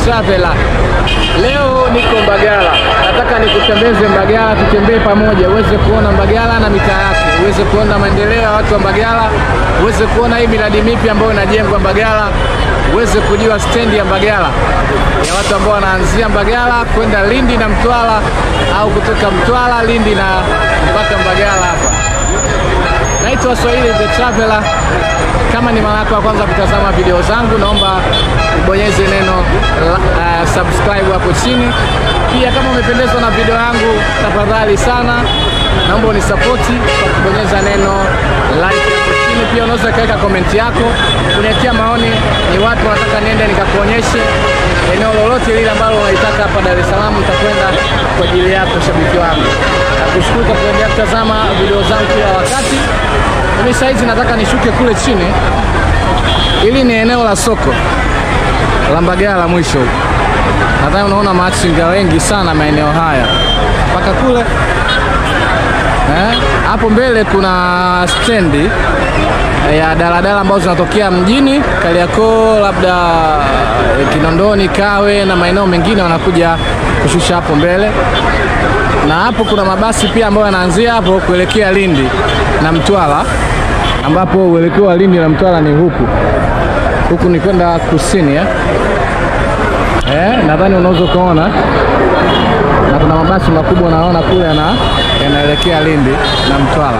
Traveler. Leo niko Mbagala, nataka nikutembeze Mbagala, tutembee pamoja, uweze kuona Mbagala na mitaa yake, uweze kuona maendeleo ya watu wa Mbagala, uweze kuona hii miradi mipya ambayo inajengwa Mbagala, uweze kujua stendi ya Mbagala ya watu ambao wanaanzia Mbagala kwenda Lindi na Mtwara au kutoka Mtwara Lindi na mpaka Mbagala hapa. Naitwa Swahili the Traveler. Kama ni mara yako ya kwanza kutazama video zangu, naomba ubonyeze neno uh, subscribe hapo chini. Pia kama umependezwa na video yangu, tafadhali sana naomba unisapoti kwa kubonyeza neno like hapo chini. Pia unaweza kaweka komenti yako kuniachia maoni, ni watu wanataka niende nikakuonyeshe eneo lolote lile ambalo unaitaka hapa Dar es Salaam, nitakwenda kwa ajili yako shabiki wangu. Nakushukuru kwa kuendelea kutazama video zangu kila wakati. Mimi saizi nataka nishuke kule chini. Hili ni eneo la soko la Mbagala mwisho huko. Nadhani unaona machinga wengi sana maeneo haya mpaka kule eh, hapo mbele kuna stendi ya daladala ambazo zinatokea mjini Kariakoo, labda eh, Kinondoni, Kawe na maeneo mengine wanakuja kushusha hapo mbele, na hapo kuna mabasi pia ambayo yanaanzia hapo kuelekea Lindi na Mtwara, ambapo uelekeo wa Lindi na Mtwara ni huku huku, ni kwenda kusini eh? Eh, nadhani unaweza ukaona na kuna mabasi makubwa unaona kule yana yanaelekea Lindi na Mtwara.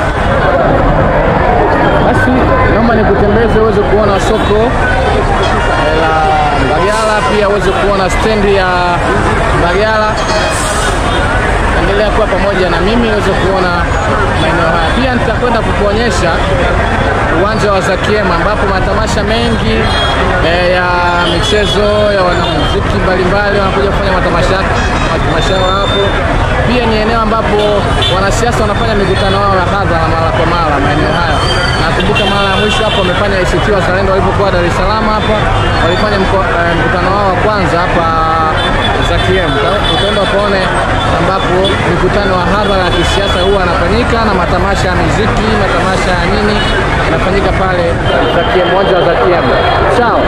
Basi naomba nikutembeze uweze kuona soko eh, la Mbagala, pia uweze kuona stendi ya Mbagala. Endelea kuwa pamoja na mimi uweze kuona maeneo haya. Pia nitakwenda kukuonyesha uwanja wa Zakiema ambapo matamasha mengi eh, ya michezo ya wanamuziki mbalimbali wanakuja kufanya matamasha matamasha yao hapo. Pia ni eneo ambapo wanasiasa wanafanya mikutano yao ya hadhara mara kwa mara maeneo haya. Nakumbuka mara ya mwisho hapo wamefanya ACT Wazalendo walipokuwa Dar es Salaam hapa, walifanya mko- eh, mkutano wao wa kwanza hapa Zakiemu. Utaenda ukaone ambapo mikutano ya hadhara ya kisiasa huwa anafanyika na matamasha ya muziki, matamasha ya nini yanafanyika pale Zakiemu, uwanja wa Zakiemu. Sawa.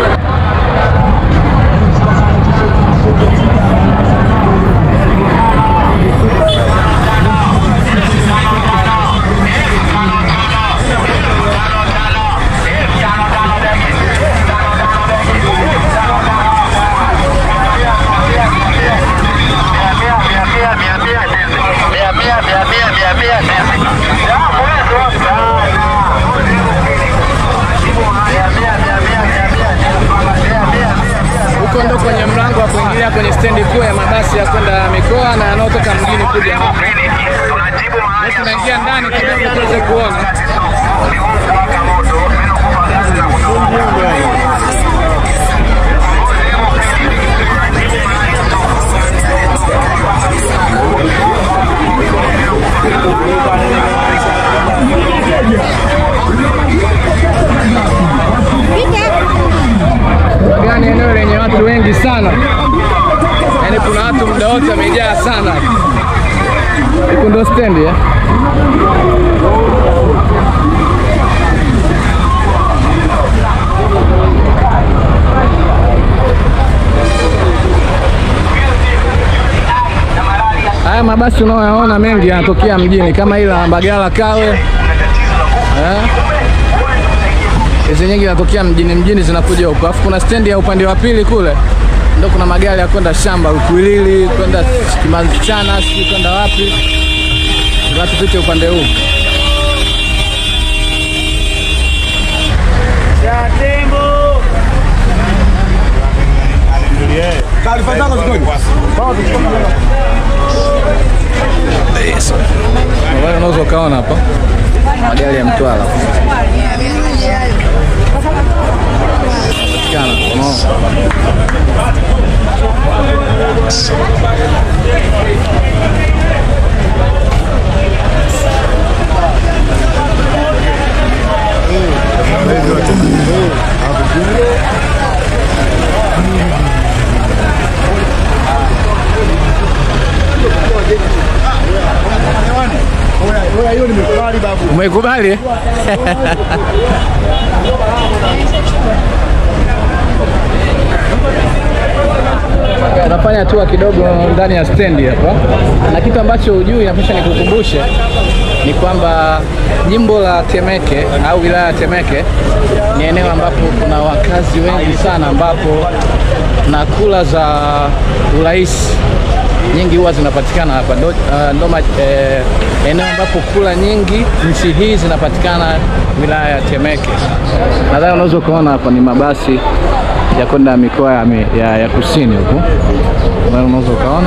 Huko ndo kwenye mlango wa kuingilia kwenye stendi kuu ya mabasi ya kwenda mikoa na yanayotoka mjini kuja hapa. Sasa Tunaingia ndani kidogo tuweze kuona. Gani eneo lenye watu wengi sana, yaani kuna watu muda wote wamejaa sana. Huku ndo stendi eh? Haya mabasi unayoyaona mengi yanatokea mjini kama ile la Mbagala Kawe eh? hizi nyingi zinatokea mjini mjini zinakuja huko, alafu kuna stendi ya upande wa pili kule ndo kuna magari ya kwenda shamba Ukwilili, kwenda Kimachana, sijui kwenda wapi. Ngoja tupite upande huu. Taarifa zako zikoje? Magari unaweza ukaona hapa magari ya Mtwara Patikana, unaona. Hiyo nimekubali babu. Umeikubali eh? tunafanya hatua kidogo ndani ya stendi hapa, na kitu ambacho hujui napasha nikukumbushe ni kwamba jimbo la Temeke au wilaya ya Temeke ni eneo ambapo kuna wakazi wengi sana, ambapo na kula za urais nyingi huwa zinapatikana hapa ndo, uh, ndo ma- eh, eneo ambapo kula nyingi nchi hii zinapatikana wilaya ya Temeke. Nadhani unaweza ukaona hapa ni mabasi ya kwenda mikoa ya, mi- ya, ya kusini huku, Nadhani unaweza ukaona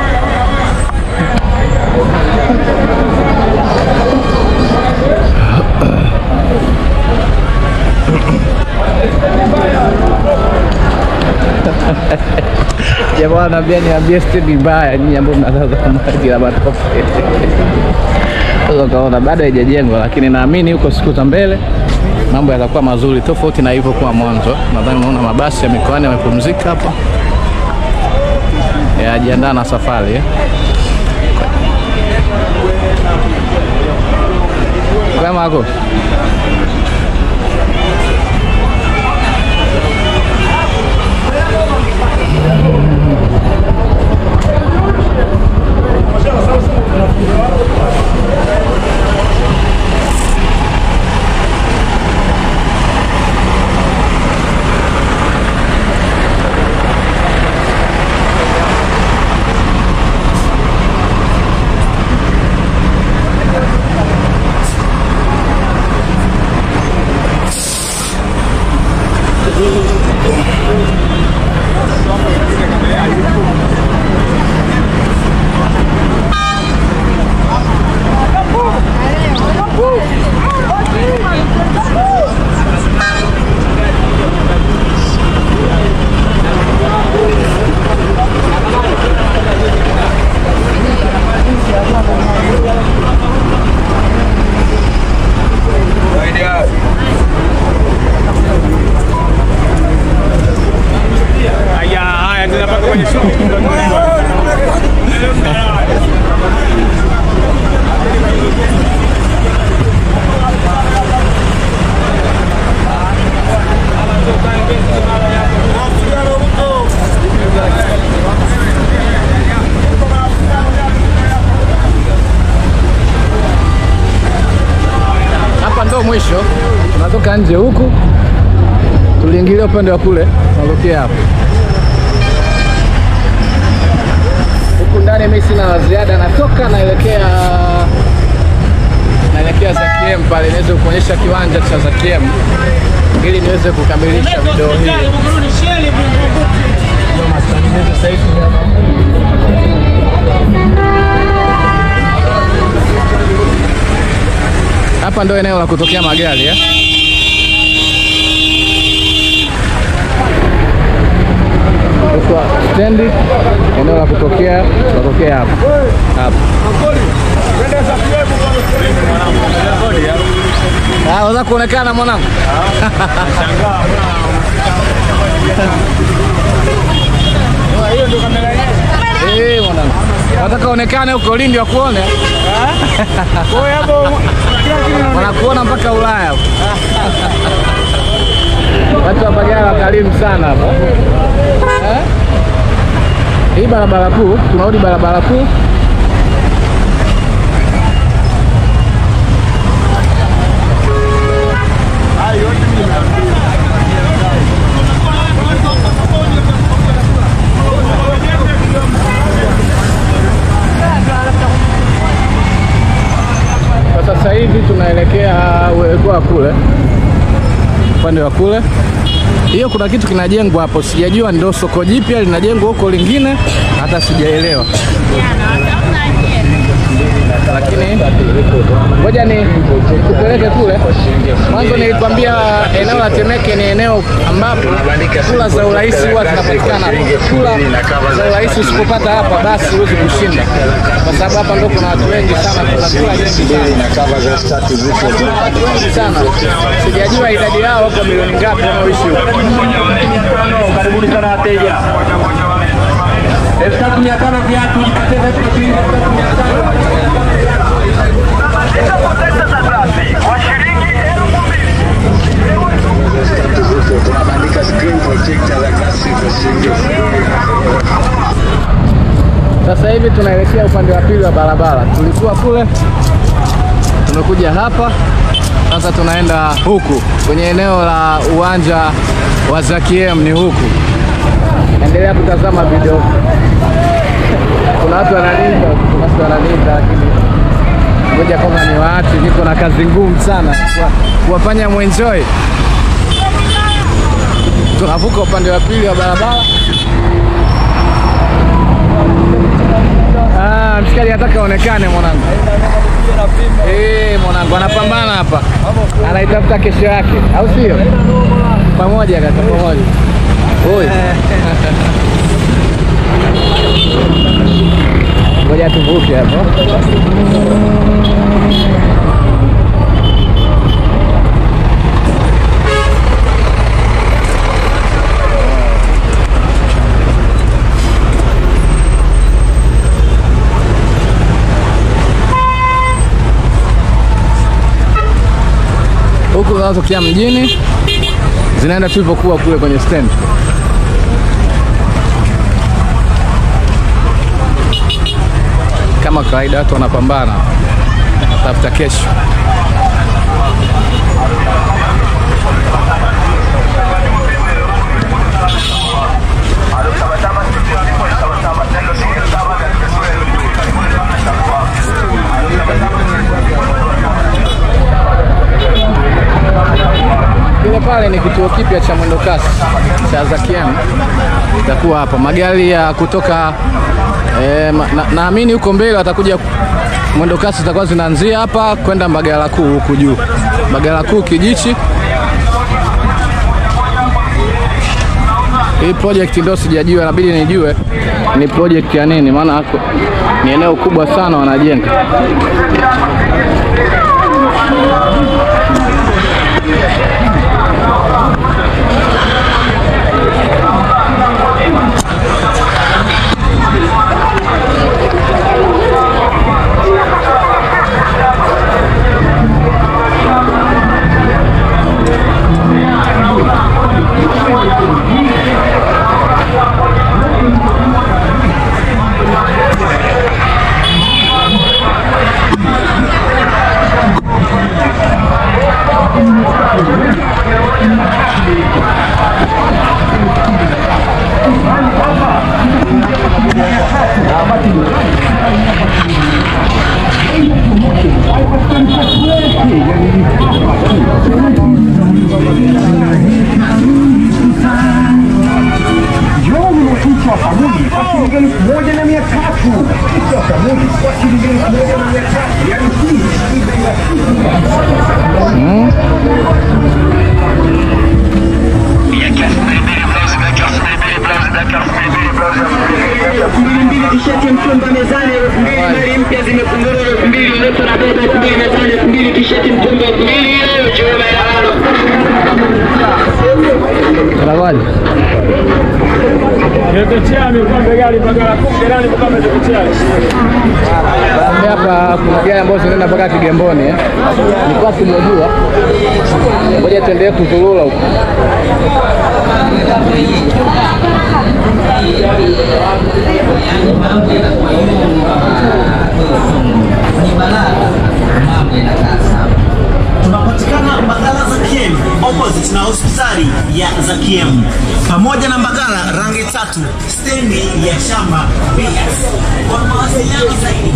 jamaa anaambia niambie stendi mbaya, nyinyi ambao mnazaza maji la matope. Sasa ukaona bado haijajengwa, lakini naamini huko siku za mbele mambo yatakuwa mazuri, tofauti na ilivyokuwa mwanzo. Nadhani unaona mabasi ya mikoani yamepumzika hapa, yajiandaa na safari eh. Kwema ako Haya, haya tunapaka kwenye shughuli. hapa ndo mwisho, tunatoka nje huku, tuliingilia upande wa kule, tunatokea hapa huku ndani. Mimi sina la ziada, natoka naelekea naelekea Zakiem pale, niweze kuonyesha kiwanja cha Zakiem ili niweze kukamilisha video hii. Hapa ndo eneo la kutokea magari eh? Huko stendi, eneo la kutokea kutokea hapa hapa. Ah, unaweza kuonekana mwanangu. Eh, mwanangu. Nataka onekane huko Lindi wakuone. Wanakuona mpaka Ulaya. huko. Watu wa Mbagala wakarimu sana hapa. Eh? Hii barabara kuu, tunarudi barabara kuu. Kwa sasa hivi tunaelekea uelekeo wa kule, upande wa kule. Hiyo kuna kitu kinajengwa hapo, sijajua ndio soko jipya linajengwa huko lingine, hata sijaelewa, lakini ngoja ni kupeleke kule. Mwanzo nilikwambia eneo la Temeke ni eneo ambapo kula za urais huwa zinapatikana. Kula za urais usipopata hapa, basi huwezi kushinda, kwa sababu hapa ndio kuna watu wengi sana, kuna kula nyingi sana watu wengi sana, sijajua idadi yao wako milioni ngapi wanaoishi huko. Karibuni sana wateja. elfu tatu mia tano viatu jipatie viatu vya shilingi elfu tatu mia tano. tunabandika screen protector za glasi kwa shilingi elfu Sasa hivi tunaelekea upande wa pili wa barabara. Tulikuwa kule, tumekuja hapa, sasa tunaenda huku kwenye eneo la uwanja wa Zakiem, ni huku. Endelea kutazama video. Kuna watu wanalinda, kuna watu wanalinda, lakini ngoja kama ni waati, niko na kazi ngumu sana kwa- kuwafanya mwenjoy. Tunavuka upande wa pili wa barabara. Ah, mshikaji nataka aonekane mwanangu. Eh, mwanangu anapambana hapa, anaitafuta kesho yake, au sio? Pamoja kaka, pamoja. Oi. Ngoja tuvuke hapo. huku zinazotokea mjini zinaenda tulivyokuwa kule kwenye stand. Kama kawaida, watu wanapambana tafuta kesho. Kile pale ni kituo kipya cha mwendokasi cha Zakiem, itakuwa hapa magari ya kutoka eh, ma- na- naamini huko mbele watakuja mwendokasi zitakuwa zinaanzia hapa kwenda Mbagala Kuu huku juu, Mbagala Kuu Kijichi. Hii project ndio sijajua, inabidi nijue ni project ya nini, maana hako- ni eneo kubwa sana wanajenga. Njoo kichwa sabuni kwa shilingi elfu moja na mia tatu. Kichwa sabuni kwa shilingi elfu moja na mia tatu. Yaani hii ni bei rafiki. mbili mbili tisheti ya mtumba mezani elfu mbili mali mpya zimefunguliwa elfu mbili uleto na beba elfu mbili mezani elfu mbili tisheti mtumba elfu mbili uchumi maelewano Unakuwaje? Nimechochea amekuwa gari Mbagala Kuu jirani kwa amechochea. Baada hapa kuna gari ambazo zinaenda mpaka Kigamboni eh. Nilikuwa simejua. Ngoja tuendelee kuzurura huko. tunapatikana Mbagala Zakiem opposite na hospitali ya Zakiem, pamoja na Mbagala rangi tatu, stendi ya shamba BS. Kwa mawasiliano zaidi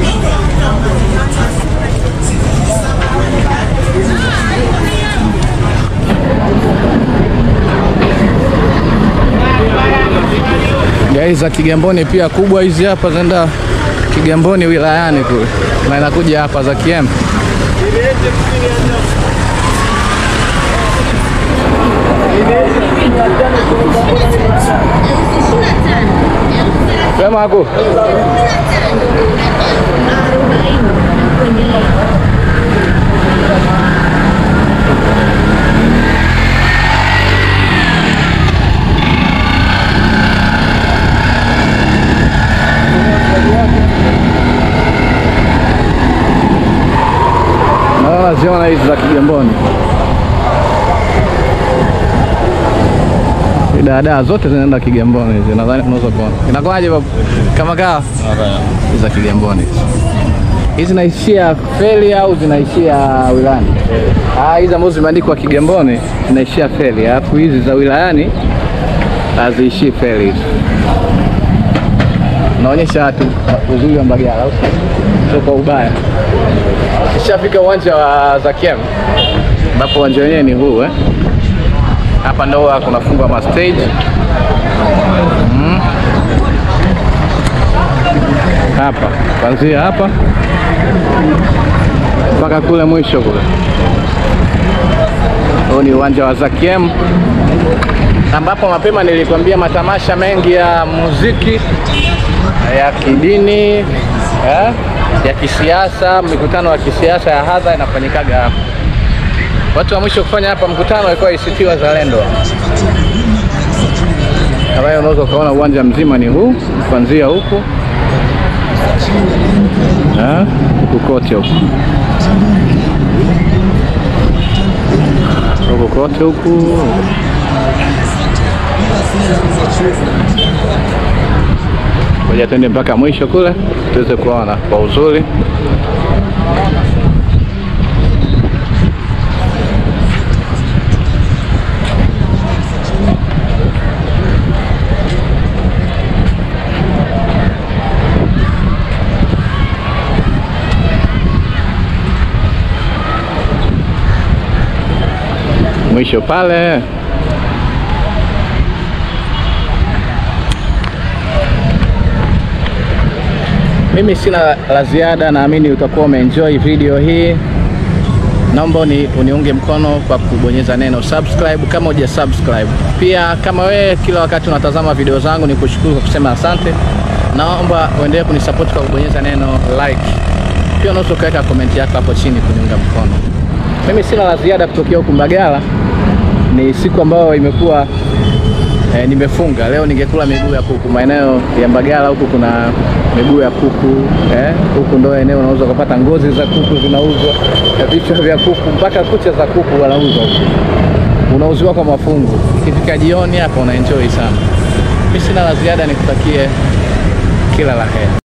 Gari za Kigamboni pia kubwa hizi hapa zinaenda Kigamboni wilayani kule na inakuja hapa za Kiem. Sema hapo. Naona ziona hizi za Kigamboni. Shida dadaa zote zinaenda Kigamboni hizi, nadhani unaweza kuona. Inakuwaje babu? Kama kawa za Kigamboni hizi zinaishia feli au zinaishia wilayani? Ah, hizi ambazo zimeandikwa Kigamboni zinaishia feli, alafu hizi za wilayani haziishii feli hizi. Naonyesha watu uzuri wa Mbagala, au sio? sio kwa ubaya. Ishafika uwanja wa Zakiem ambapo uwanja wenyewe ni huu eh. Hapa ndo huwa kunafungwa ma stage mm. Hapa kuanzia hapa mpaka kule mwisho kule. Huu ni uwanja wa Zakiem ambapo mapema nilikwambia matamasha mengi ya muziki ya kidini eh, ya kisiasa, mikutano ya kisiasa ya hadha inafanyikaga hapa. Watu wa mwisho kufanya hapa mkutano walikuwa ACT Wazalendo, ambayo unaweza ukaona uwanja mzima ni huu kuanzia huku eh, huku kote huku huku kote huku Ngoja twende mpaka mwisho kule tuweze kuona kwa uzuri. Mwisho pale Mimi sina la ziada, naamini utakuwa umeenjoy video hii. Naomba uni, uniunge mkono kwa kubonyeza neno subscribe kama huja subscribe. Pia kama wewe kila wakati unatazama video zangu, ni kushukuru kwa kusema asante. Naomba uendelee kunisupport kwa kubonyeza neno like. Pia unaweza ukaweka comment yako hapo chini kuniunga mkono. Mimi sina la ziada kutokea huku Mbagala. Ni siku ambayo imekuwa E, nimefunga leo, ningekula miguu ya kuku. Maeneo ya Mbagala huku kuna miguu ya kuku eh, huku ndo eneo unaweza kupata ngozi za kuku zinauzwa, na vichwa vya kuku mpaka kucha za kuku wanauzwa huku, unauziwa kwa mafungu. Ikifika jioni hapa una enjoy sana. Mimi sina la ziada, nikutakie kila la heri.